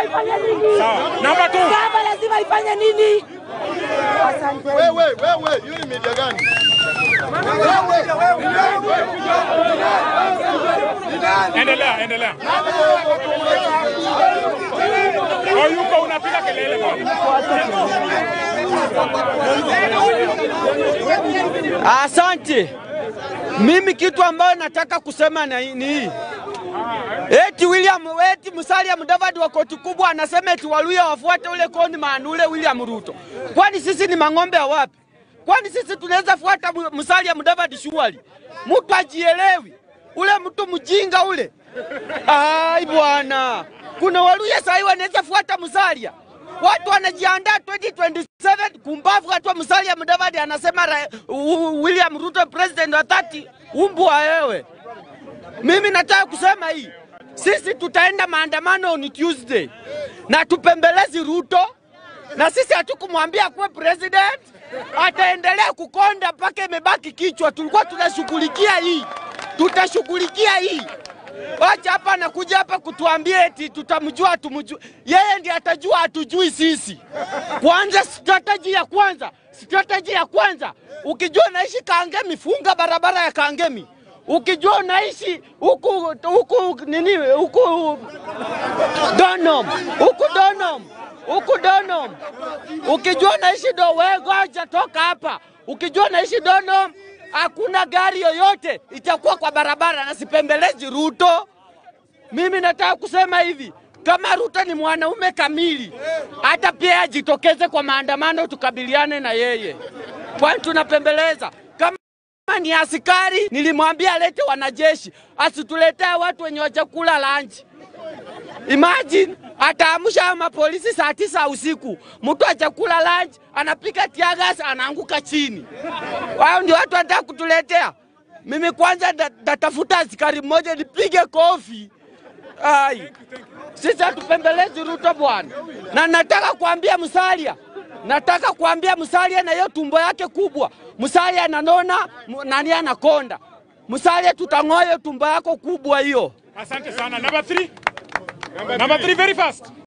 lazima ifanye nini? Sawa. Number two. Baba lazima ifanye nini? Asante. Wewe wewe, hiyo ni media gani? Endelea, endelea. Oh, yuko unapiga kelele bwana. Asante. Mimi kitu ambayo nataka kusema na ni hii. Eti William eti Musalia Mudavadi wa koti kubwa anasema eti Waluya wafuate ule koni maanule William Ruto. Kwani sisi ni mang'ombe ya wapi? Kwani sisi tunaweza fuata Mu- Musalia Mudavadi shughuli? Mtu ajielewi. Ule mtu mjinga ule. Ai bwana. Kuna Waluya sasa wanaweza fuata Musalia. Watu wanajiandaa 2027 kumbavu hatua Musalia Mudavadi anasema ra, u, William Ruto president wa 30 umbwa wewe. Mimi nataka kusema hii, sisi tutaenda maandamano ni Tuesday na tupembelezi Ruto, na sisi hatukumwambia kuwe president, ataendelea kukonda mpaka imebaki kichwa. Tulikuwa tunashughulikia hii, tutashughulikia hii. Wacha hapa anakuja hapa kutuambia eti tutamjua tumjue. Yeye ndiye atajua hatujui sisi. Kwanza strategy ya kwanza, strategy ya kwanza, ukijua naishi Kangemi, funga barabara ya Kangemi. Ukijua unaishi huku huku nini huku Donom, huku Donom, huku Donom. Ukijua unaishi do wewe ngoja toka hapa. Ukijua unaishi Donom, hakuna gari yoyote itakuwa kwa barabara na sipembelezi Ruto. Mimi nataka kusema hivi, kama Ruto ni mwanaume kamili, hata pia ajitokeze kwa maandamano tukabiliane na yeye, kwani tunapembeleza kama kama ni askari, nilimwambia alete wanajeshi, asituletee watu wenye wajakula lunch. Imagine ataamsha hao mapolisi saa tisa usiku, mtu ajakula lunch, anapika tiagas, anaanguka chini. Wao ndio watu wanataka kutuletea. Mimi kwanza nda- ndatafuta askari mmoja nipige kofi. Ai, sisi hatupembelezi Ruto bwana, na nataka kuambia Musalia, nataka kuambia Musalia na hiyo tumbo yake kubwa. Musalia ananona, mu- nani anakonda. Musalia, tutang'oa hiyo tumbo yako kubwa hiyo. Asante sana. Number three. Number three, very fast.